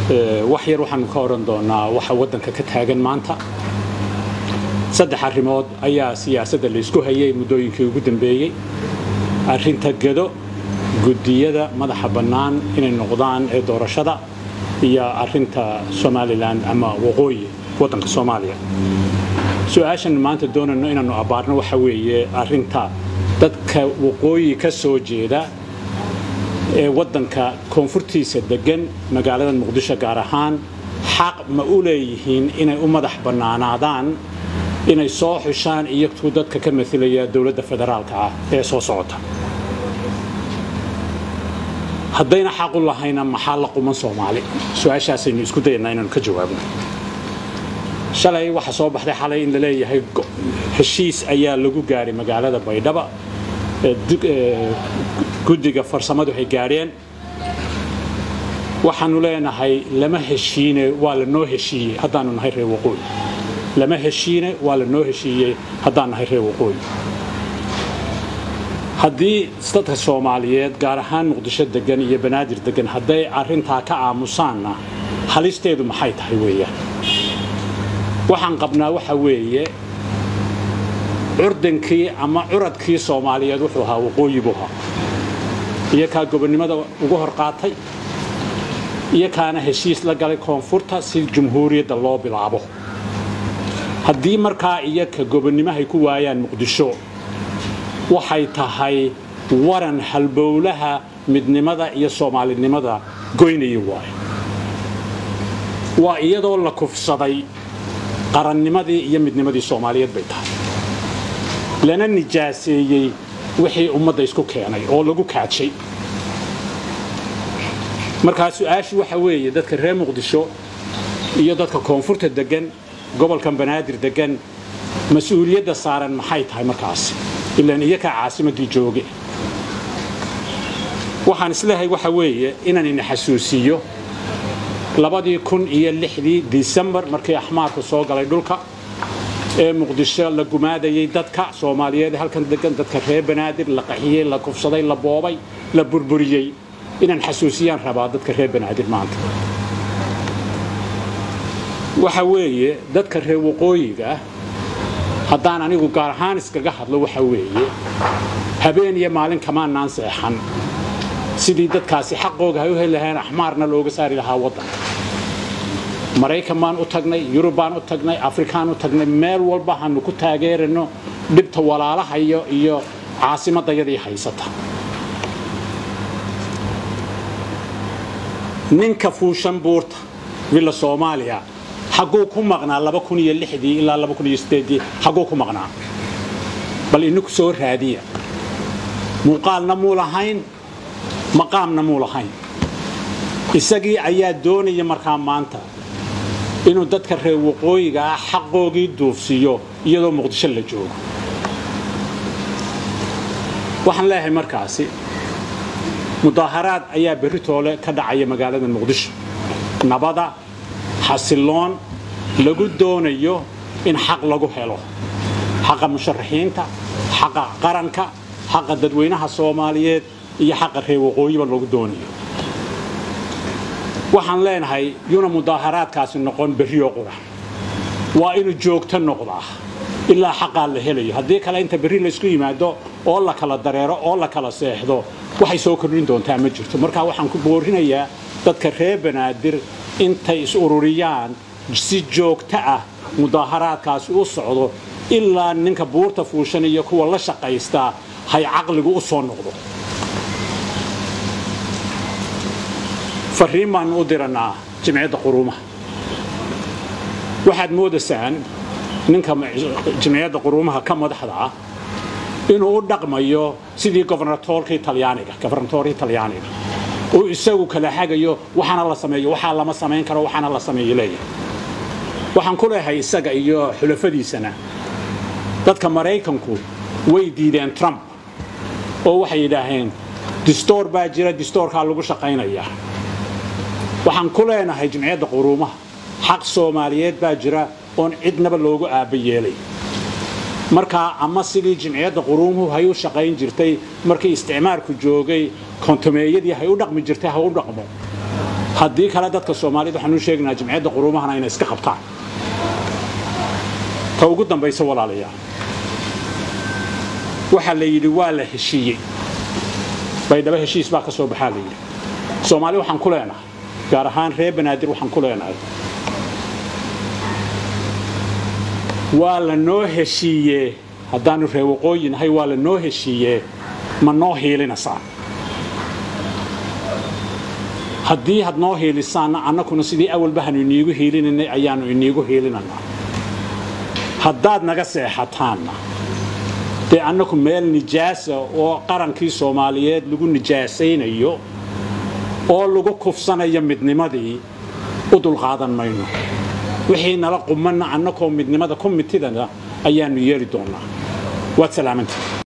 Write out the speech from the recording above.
wax yar waxaanu ka odhan doonaa waxa waddanka ka taagan maanta saddex arrimood ayaa siyaasadda laysku hayay muddooyinkii ugu dambeeyey arrinta gado guddiyada madaxa bannaan inay noqdaan ee doorashada iyo arrinta somalilan ama waqooyi waddanka soomaaliya su-aashan maanta doonayno inaannu abbaarno waxa weeye arrinta dadka waqooyi ka soo jeeda ee waddanka koonfurtiisa deggan magaalada muqdisho gaar ahaan xaq ma u leeyihiin inay u madax bannaanaadaan inay soo xushaan iyagtuu dadka ka mailaya dowladda federaalka ah ee soo socota haddayna xaq u lahayna maxaa la quman soomaali su-aashaasaynu isku dayanaa inaanu ka jawaabno shalay waxaa soo baxday xalay in la leeyahay heshiis ayaa lagu gaadhay magaalada baydhaba guddiga farsamadu ay gaadheen waxaanu leenahay lama heshiine waa lanoo heshiiyey haddaanu nahay reer waqooyi lama heshiine waa lanoo heshiiyey haddaan nahay reer waqooyi haddii dadka soomaaliyeed gaar ahaan muqdisho degan iyo banaadir degan hadday arrintaa ka aamusaanna halisteedu maxay tahay weeyaan waxaan qabnaa waxa weeye curdankii ama curadkii soomaaliyeed wuxuu ahaa waqooyi buu ahaa iyo kaa gobonnimada ugu hor qaatay iyo kaana heshiis la galay koonfurta si jumhuuriyadda loo bilaabo haddii markaa iyo ka gobonnimahay ku waayaan muqdisho waxay tahay waran halbowlaha midnimada iyo soomaalinimada goynaya waayo waa iyadoo la kufsaday qarannimadii iyo midnimadii soomaaliyeed bay tahay lana nijaaseeyey wixii ummadda isku keenay oo lagu kaajay markaa su-aashu waxa weeye dadka reer muqdisho iyo dadka koonfurta degan gobolkan banaadir degan mas-uuliyadda saaran maxay tahay markaasi ilaan iyakaa caasimaddii jooge waxaan isleehay waxa weeye inaan ina xasuusiiyo labadii kun iyo lixdii disembar markii axmaarku soo galay dhulka ee muqdisho la gumaadayay dadka soomaaliyeed halkan degan dadka reer banaadir la qaxiyey la kufsaday la boobay la burburiyey inaan xasuusiyaan rabaa dadka reer banaadir maanta waxa weeye dadka reer waqooyiga haddaan anigu gaar ahaan iskaga hadlo waxa weeye habeen iyo maalin kamaanaan seexan sidii dadkaasi xaqooga hay u heli lahayn axmaarna looga saari lahaa waddanka maraykan baan u tagnay yurub baan u tagnay afrikaan u tagnay meel walba hanu ku taageerano dhibta walaalahayo iyo caasimadayadii haysata ninka fuushan buurta villa soomaaliya xagguu ku maqnaa ilaa xagguu ku maqnaa bal ininku soo raadiya muuqaalna muu lahayn maqaamna muu lahayn isagii ayaa doonaya markaa maanta inuu dadka reer waqooyiga ah xaqoogii duufsiiyo iyadoo muqdisho la joogo waxaan leeyahay markaasi mudaaharaad ayaa berri toole ka dhacaya magaalada muqdisho nabada xasiloon lagu doonayo in xaq lagu helo xaqa musharaxiinta xaqa qaranka xaqa dadweynaha soomaaliyeed iyo xaqa reer waqooyiba lagu doonayo waxaan leenahay yuna mudaaharaadkaasi noqon berrioo qura waa inuu joogto noqdaa ilaa xaqaa la helayo haddii kale inta berri laysku yimaado oo la kala dareero oo la kala seexdo waxay soo kordhin doontaa ma jirto marka waxaan ku boorinayaa dadka reer banaadir intay is ururiyaan si joogto ah mudaaharaadkaasi u socdo ilaa ninka buurta fuushan iyo kuwa la shaqaystaa hay caqligu u soo noqdo fariin baanu u diranaa jimciyadda quruumaha waxaad moodaysaan ninka jimciyadda quruumaha ka madaxda ah inuu u dhaqmayo sidii gobernatoorkii talyaaniga gobernatoorkii talyaaniga uu isagu kala hagayo waxaana la sameeyo waxaa lama samayn karo waxaana la sameeyo leeyahay waxaan ku leeyahay isaga iyo xulafadiisana dadka maraykanku way diideen trump oo waxay yidhaaheen distoor baa jira distoorkaa lagu shaqaynayaa waxaan ku leenahay jimciyadda quruumaha xaq soomaaliyeed baa jira oon cidnaba loogu aabba yeelay markaa ama sidii jimciyadda quruumuhu hay u shaqayn jirtay markii isticmaarku joogay kontomeeyadii hay u dhaqmi jirtay ha u dhaqmo haddii kale dadka soomaaliyed waxaan u sheegaynaa jimciyadda quruumahana inay iska qabtaan ta ugu dambaysa walaalayaal waxaa la yidhi waa la heshiiyey baydhabo heshiis baa ka soo baxaa la yidhi soomaali waxaan ku leenahay gaar ahaan reer banaadir waxaan ku leenahay waa la noo heshiiyee haddaanu reer waqooyi nahay waa la noo heshiiyee ma noo hiilinaysaa haddii had noo hiilisaanna annakuna sidii awalba hanu iniigu hiilinaynay ayaannu iniigu hiilinanaa haddaad naga seexataanna dee annaku meel nijaasa oo qarankii soomaaliyeed lagu nijaasaynayo oo lagu kufsanayo midnimadii u dulqaadan mayno wixii nala qumanna annakoo midnimada ku mitidana ayaannu yeeli doonnaa waad salaamantii